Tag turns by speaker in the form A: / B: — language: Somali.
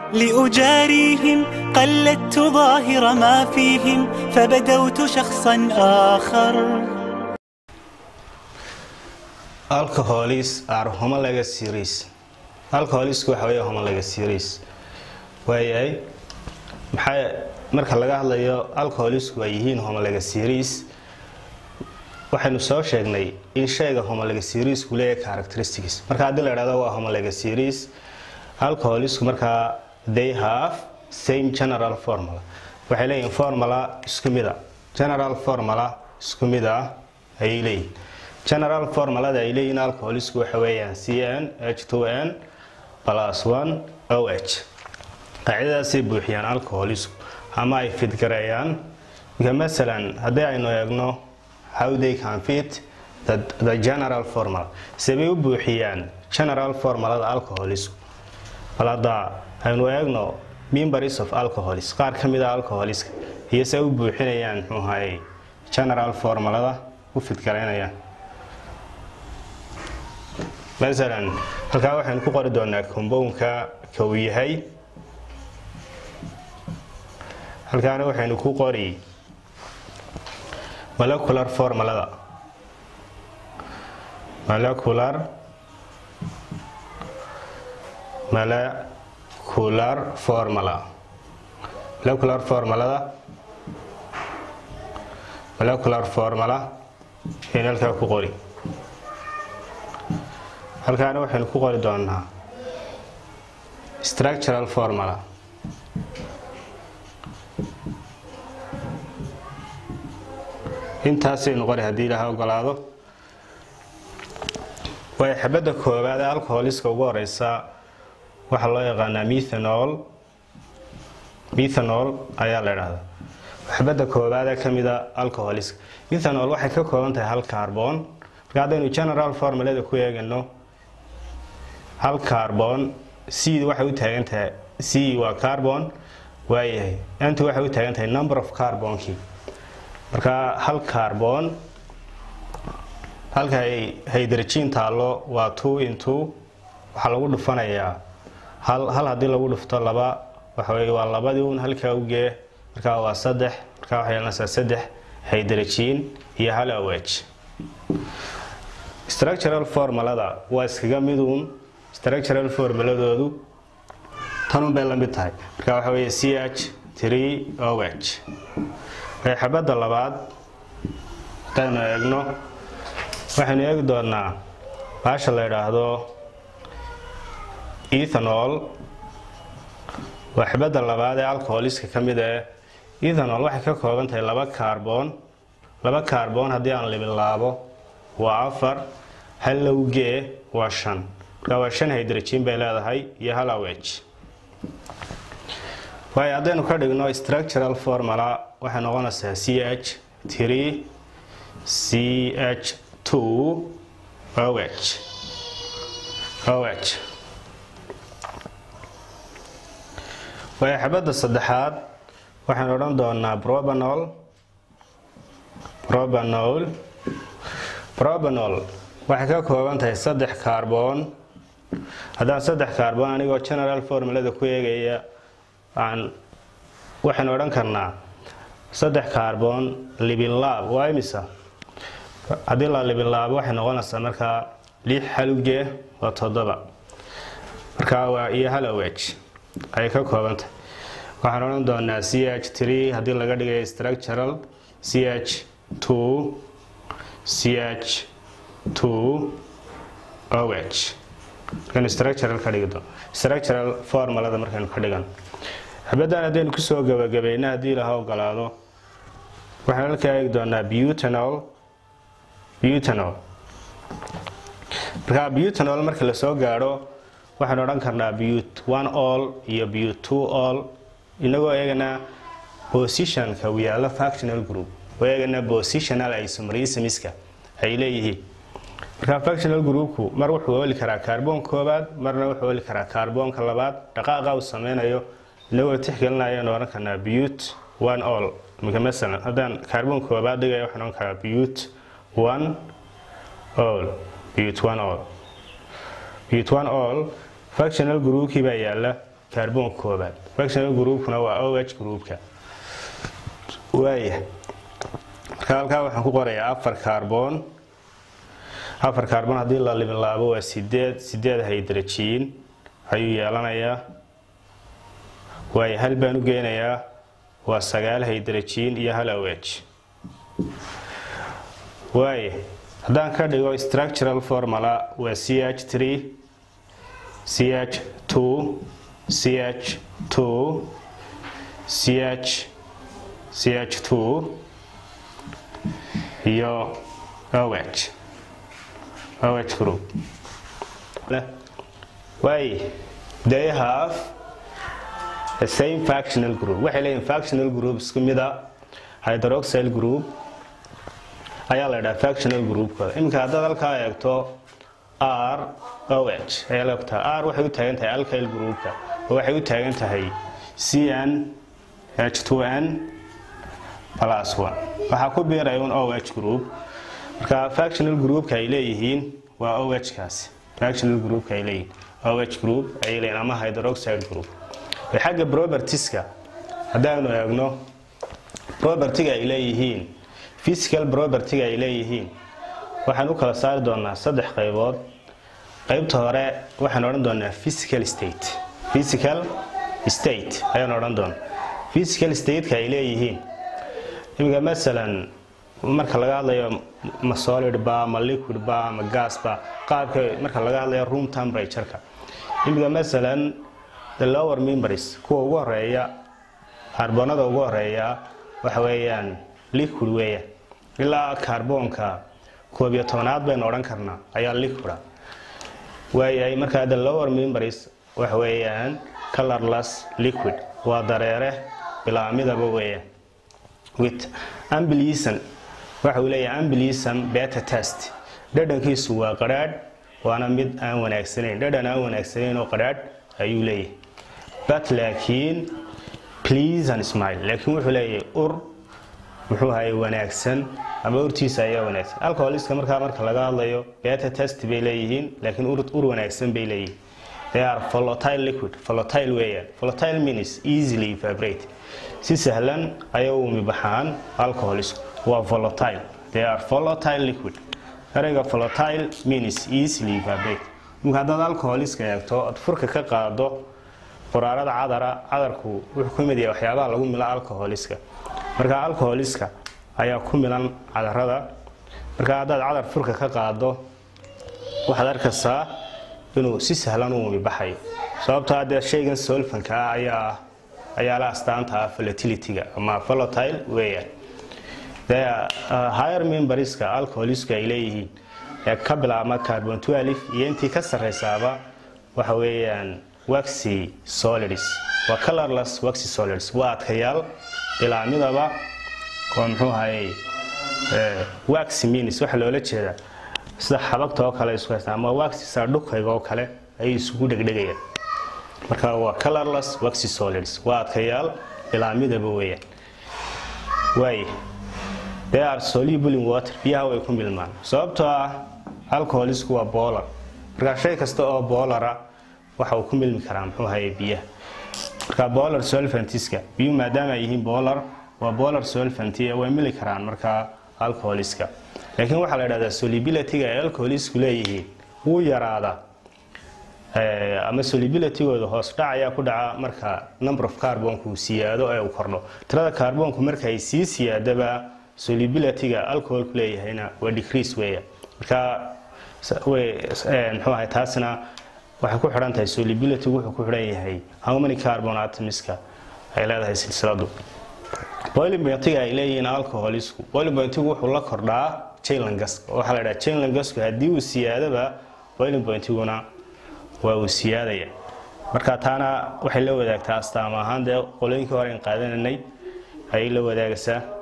A: لأجاريهم قلدت ظاهر ما فيهم فبدوت شخصا آخر
B: alcoholis are homologa series alcoholisku waxa weeye homologa series waayahay maxay marka laga hadlayo alcoholisku ay yihiin homologa series waxaynu soo sheegnay in shayga homologa seriesku leeyahay characteristics marka haddii la idhahdo waa homologa series alcoholisku markaa they have same general formula waxay leeyihin formula isku mid a general formula isku mid ah ayay leeyihin general formulada ay leeyihiin alcoholisku waxa weeyaan cn h2n plus 1 oh qaacidadaasay buuxiyaan alcoholisku ama ay fidgareeyaan marka masalan haddii aynu eegno how they can fit the, the general formula sebay u buuxiyaan general formulada alcoholisku bal hadda aynu eegno members of alcoholis qaar ka mid a alcoholiska iyo se u buuxinayaan muxuu ahaye general formulada u fidgaraynayaan masalan halkaa waxaynu ku qori doonaa combownka ka uu yahay halkaana waxaynu ku qori molecular formulada molecular molecular formula molecular formulada molecular formula aynu halkaa ku qori halkaana waxaynu ku qori doonaa structural formula intaasaynu qori haddii ilaaha ogolaado way xabadda koowaad ee alcoholiska ugu horeysa waxaa loo yaqaanaa methanol methanol ayaa la idhahdaa xabadda koowaad ee kamida alcoholiska methanol waxay ka kooban tahay hal carbon marka haddaynu general formulada ku eegano hal carbon c waxay u taagan tahay c waa carbon waayahay nt waxay u taagan tahay number of carbonkii marka hal carbon halka hydrogen taallo waa two into waxaa lagu dhufanayaa hal hal haddii lagu dhufto laba waxa weye waa labadii un halkaa ugee markaa waa saddex markaa waxay yeelanaysaa saddex hydrogen iyo hal awh structural formulada waa iskaga miduun structural formuladoodu tanun bay la mid tahay marka waxa weeye c h three oh xabadda labaad haddaynu eegno waxaynu eegi doonaa baasha la idhaahdo ethanol waa xabadda labaad ee alcoholiska ka mid ee ethanol waxay ka kooban tahay laba carbon laba carbon haddii aan libilaabo waa afar hal lowgee waa shan markaa waa shan hydrogen bay leedahay iyo hal awh waayo haddaynu ka dhigno structural formula waxay noqonaysaa c h three c h two oh oh waayo xabadda saddexaad waxaynu odhan doonaa probanol probanol probanol waxay ka kooban tahay saddex carbon haddaan saddex carbon anigoo general formulada ku eegaya aan waxaynu odhan karnaa saddex carbon libinlaab waa imisa haddii la libinlaabo waxay noqonaysaa markaa lix halugee waa toddoba markaa waa iyo hal awh ayay ka koobantahay waxaan odhan doonaa c h three haddii laga dhigayo structural c h two c h two oh markaynu structural ka dhigi doono structural formulada markaynu ka dhigan xabaddan haddaynu kusoo gabagabayna haddii laha ogolaado waxaynu halkaa eegi doonaa butanol butanol markaa butanol marka lasoo gaadho waxaynu odhan karnaa but one all iyo but two all inagoo eeganaa positionka uu yaallo factional group oo eeganaa positional isomerismiska ay leeyihiin markaa factional groupku mar wuxuu oli karaa kaarboon koobaad marna wuxuu oli karaa kaarboonka labaad dhaqaaqa uu sameynayo inagoo tixgelinaya odhan karnaa but one all imika masalan haddaan kaarboon koobaad dhigaya waxaan odhan karaa but one all but one all but one all factional groupkii baa yaala kaarboonka koobaad functional groupkuna waa oh groupka waaya marka halkaa waxaan ku qorayaa afar kaarboon afar kaarboon haddii la liminlaabo waa sideed sideed hydrogen ayuu yeelanayaa waayo hal baan u geynayaa waa sagaal hydrogen iyo hal oh waaye haddaan ka dhigo structural formula waa ch 3 ch 2 ch 2 ch ch 2 iyo oh oh group waaye they have the same functional group waxay leeyihin functional group isku mida hydroxyl group ayaa la ydhaha functional groupkooda iminka haddaad halkaa eegto r o h ayaa la ogtaa r waxay u taagan tahay alkyl groupka oo waxay u taagan tahay c n h 2 n plus 1 waxaa ku biiraya un o h group marka functional groupka ay leeyihiin waa o h kaasi functional groupka ay leeyihiin o h group ayay leeyihin ama hydroxide group xagga propertieska haddaanu eegno propertiga ay leeyihiin physical propertiga ay leeyihiin waxaan u kala saari doonaa saddex qaybood qaybta hore waxaan odhan doonaa physical state physical state ayaan odhan doonaa physical stateka ay leeyihiin iminka masalan marka laga hadlayo ma solid ba ma liquid ba ma gas ba qaabka marka laga hadlayo room temperatureka iminka masalan the lower members kuwa ugu horeeya kaarboonada ugu horeeya waxa weeyaan liquid weeyaan ilaa kaarboonka koob iyo tobanaad baynu odhan karnaa ayaa liquida waayahay markaa the lower members waxa weeyaan colorless liquid waa dareere bilaamidaba weeyaan with ambilisan waxa uu leeyahay ambilisan beta test dhadhankiisu waa qadhaadh waana mid aan wanaagsanayn dhadhan aan wanaagsanayn oo qadhaadh ayuu leeyahay but laakiin please and smile laakiin wuxuu leeyahay ur muxuu ahay wanaagsan ama urtiisa ayaa wanaagsan alcoholiska markaa marka laga hadlayo beta test bay leeyihiin laakiin ur wanaagsan bay leeyihiin they are volatile liquid volatile weeyaan volatile means easily evaporate si sahlan ayay u umi baxaan alcoholisku waa volatile they are volatile liquid ereyga volatile means easily evaporate marka haddaad alcoholiska eegto aad furka ka qaado qoraarada cadara cadarku wuxuu ku mid yahay waxyaabaha lagu mila alcoholiska marka alcoholiska ayaa ku milan cadarada marka haddaad cadar furka ka qaado waxaad arkaysaa inuu si sahlan u umibaxayo sababtoo haddee shaygan solfanka ah ayaa ayaa la astaanta ah volatilityga ama volatile weeyaan higher memberska alcoholiska ay leeyihiin ee ka bilaabma carbon 12 iyo intii ka sarreysaaba waxa weeyaan waxy solids waa colorless waxy solids waa adkayaal bilaamidaba oo muxuu hayay waxy means waxa loola jeedaa sida xabagta oo kale isku haystaan ama waxy saadhukayga oo kale ayay isugu dhegdhegayaan marka waa colorless waxy solids waa adkayaal bilaamidaba weeyaan waaye they are soluble in water biyaha way ku milmaan sababtoo ah alcoholisku waa boolar marka shay kasta oo boolara waxa uu ku milmi karaa muxuu hayay biyaha marka boolar solfantiska biyuhu maadaama ay yihiin boolar waa boolar solfanti way mili karaan markaa alcoholiska laakiin waxaa la idhahdaa solubilityga ay alcoholisku leeyihiin wuu yaraadaa ama solubilitygooda hoos dhac ayaa ku dhaca marka number of carbonku uu siyaado ee uu kordho tirada carbonku marka ay sii siyaadaba solubilityga alcoholku leeyahayna waa decrease weeya marka muxuu ahay taasina waxay ku xidhan tahay solubility wuxuu ku xidhan yahay how many carbon atomiska ay leedahay silsiladu boiling pointiga ay leeyihiin alcoholisku boiling pointigu wuxuu la kordhaa chainlangaska waxaa la dhaha chainlangasku haddii uu siyaadaba boiling pointiguna waa uu siyaadaya marka taana waxay la wadaagtaa astaama ahaan dee qolooyinkii hore aan qaadananay ayay la wadaagaysaa